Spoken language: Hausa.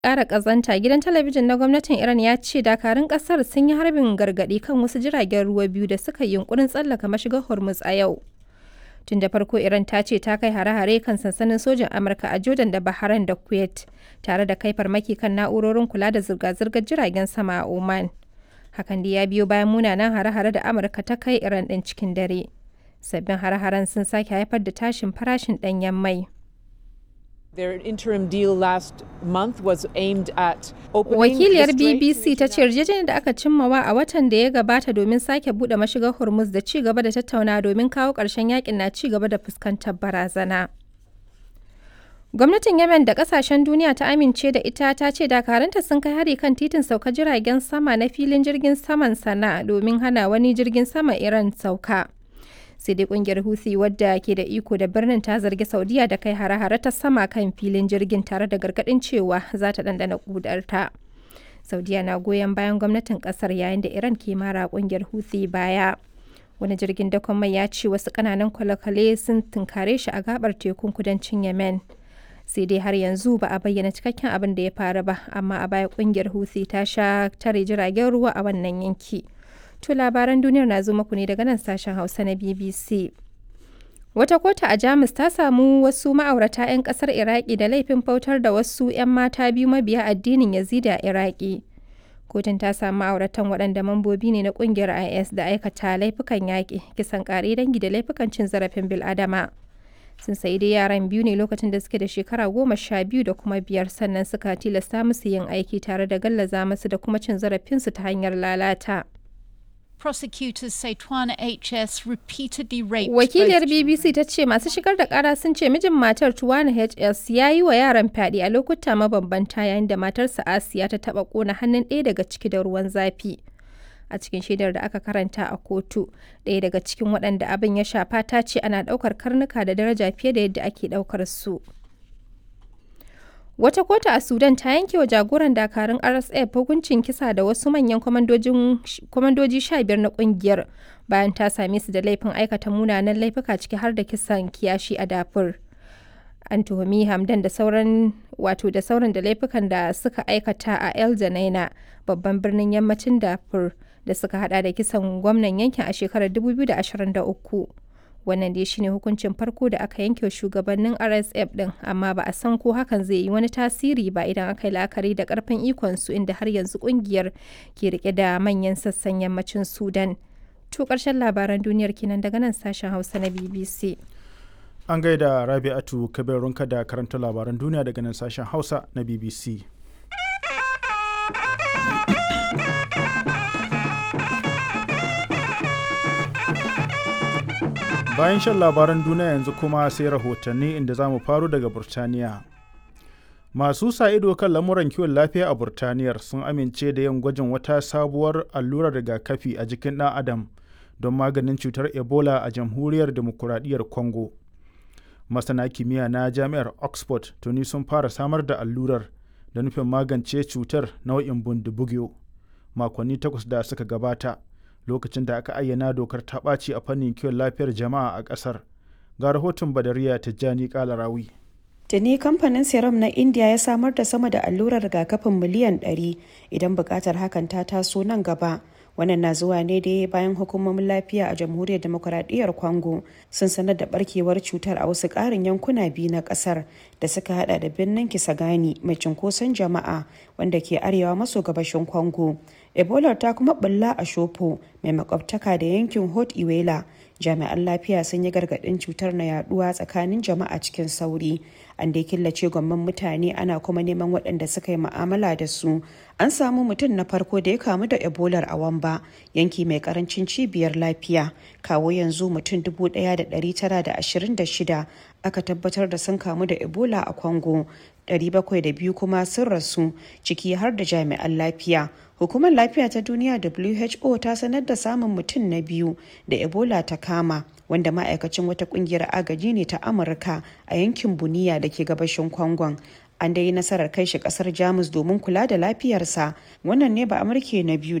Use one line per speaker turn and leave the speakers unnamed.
ƙara ƙazanta, gidan talabijin na gwamnatin Iran ya ce dakarun ƙasar sun yi harbin gargaɗi kan wasu jiragen ruwa biyu da suka yi yunƙurin tsallaka mashigar Hormuz a yau. Tun da farko Iran ta ce ta kai hare-hare kan sansanin sojin Amurka a Jordan da Bahrain da Kuwait, tare da kai farmaki kan na'urorin kula da zirga-zirgar jiragen sama a Oman. Hakan da ya biyo bayan munanan hare-hare da Amurka ta kai Iran ɗin cikin dare. Sabbin hare-haren sun sake haifar da tashin farashin ɗanyen mai.
Their interim deal last month was aimed at opening
Wakiliyar
the Strait
BBC ta ce yarjejeniyar da aka cimmawa a watan da ya gabata domin sake buɗe mashigar Hormuz da ci gaba da tattaunawa domin kawo ƙarshen yakin na ci gaba da fuskantar barazana. Gwamnatin Yemen da kasashen duniya ta amince da ita ta ce dakaranta sun kai hari kan titin sauka jiragen sama na filin jirgin saman sana domin hana wani jirgin sama Iran sauka. Sai dai kungiyar Houthi wadda ke da iko da birnin ta zargi Saudiya da kai hare-hare ta sama kan filin jirgin tare da gargadin cewa za ta dandana kudarta. Saudiya na goyon bayan gwamnatin kasar yayin da Iran ke mara kungiyar Houthi baya. Wani jirgin dakon mai ya ce wasu kananan kwale-kwale sun tunkare shi a gabar tekun kudancin Yemen. sai dai har yanzu ba a bayyana cikakken abin da ya faru ba amma a baya kungiyar Houthi ta sha tare jiragen ruwa a wannan yanki. To labaran duniyar na zo muku ne daga nan sashen Hausa na BBC. Wata kotu a Jamus ta samu wasu ma'aurata 'yan kasar Iraki da laifin bautar da wasu 'yan mata biyu mabiya addinin Yazidi a Iraki. Kotun ta samu ma'auratan waɗanda mambobi ne na ƙungiyar IS da aikata laifukan yaƙi, kisan ƙare dangi da laifukan cin zarafin bil'adama. sun sayi dai yaran biyu ne lokacin da suke da shekara goma sha biyu da kuma biyar sannan suka tilasta musu yin aiki tare da gallaza musu da kuma cin zarafinsu ta hanyar lalata.
Prosecutors say Twana HS repeatedly raped
Wakiliyar
both
BBC ta ce masu shigar da kara sun ce mijin matar Tuwana HS ya yi wa yaran fyaɗe a lokuta mabambanta yayin da matarsa Asiya ta taɓa ƙona hannun ɗaya daga ciki da ruwan zafi. a cikin shaidar da aka karanta a kotu ɗaya daga cikin waɗanda abin ya shafa ta ce ana ɗaukar karnuka da daraja fiye da yadda ake ɗaukar su wata kotu a sudan ta yanke wa jagoran dakarun rsf hukuncin kisa da wasu manyan kwamandoji sha biyar na kungiyar bayan ta same su da laifin aikata munanan laifuka ciki har da kisan kiyashi a dafur an tuhumi hamdan da sauran wato da sauran da laifukan da suka aikata a el janaina babban birnin yammacin dafur da suka hada da kisan gwamnan yankin a shekarar 2023 wannan dai shine hukuncin farko da aka yanke shugabannin rsf din amma ba a san ko hakan zai yi wani tasiri ba idan aka yi la'akari da karfin ikon su inda har yanzu kungiyar ke rike da manyan sassan yammacin sudan to karshen labaran duniyar kenan daga nan sashen hausa na bbc
An gaida Rabi'atu Kabirunka da karanta labaran duniya daga nan sashen Hausa na BBC. Bayan shan labaran duniya yanzu kuma sai rahotanni inda za mu faro daga Burtaniya. Masu sa ido kan lamuran kiwon lafiya a Burtaniyar sun amince da yin gwajin wata sabuwar allurar rigakafi a jikin ɗan Adam don maganin cutar Ebola a jamhuriyar demokuraɗiyyar Congo. Masana kimiyya na jami'ar Oxford tuni sun fara samar da allurar da nufin magance cutar nau'in bundibugyo makonni takwas da suka gabata. lokacin da aka ayyana dokar ta ɓaci a fannin kiwon lafiyar jama'a a ƙasar ga rahoton badariya tijjani kalarawi
Tuni kamfanin serum na India ya samar da sama da allurar rigakafin miliyan 100 idan buƙatar hakan ta taso nan gaba. Wannan na zuwa ne da bayan hukumomin lafiya a jamhuriyar demokuraɗiyyar Congo sun sanar da barkewar cutar a wasu ƙarin yankuna biyu na ƙasar da suka hada da birnin Kisagani mai cunkoson jama'a wanda ke arewa maso gabashin Congo. Ebola ta kuma bulla a Shopo mai makwabtaka da yankin Hot Iwela. Jami'an lafiya sun yi gargaɗin cutar na yaduwa tsakanin jama'a cikin sauri. An dai killace gwamman mutane ana kuma neman waɗanda suka yi mu'amala da su. An samu mutum na farko da ya kamu da Ebola a Wamba, yanki mai karancin cibiyar lafiya. Kawo yanzu mutum 1,926 aka tabbatar da sun kamu da Ebola a Congo. 702 kuma sun rasu ciki har da jami'an lafiya. Hukumar lafiya ta duniya WHO ta sanar da samun mutum na biyu da Ebola ta kama wanda ma'aikacin wata kungiyar agaji ne ta Amurka a yankin Buniya da ke gabashin Kwangon. An dai nasarar kai shi kasar Jamus domin kula da lafiyarsa. Wannan ne ba Amurke na biyu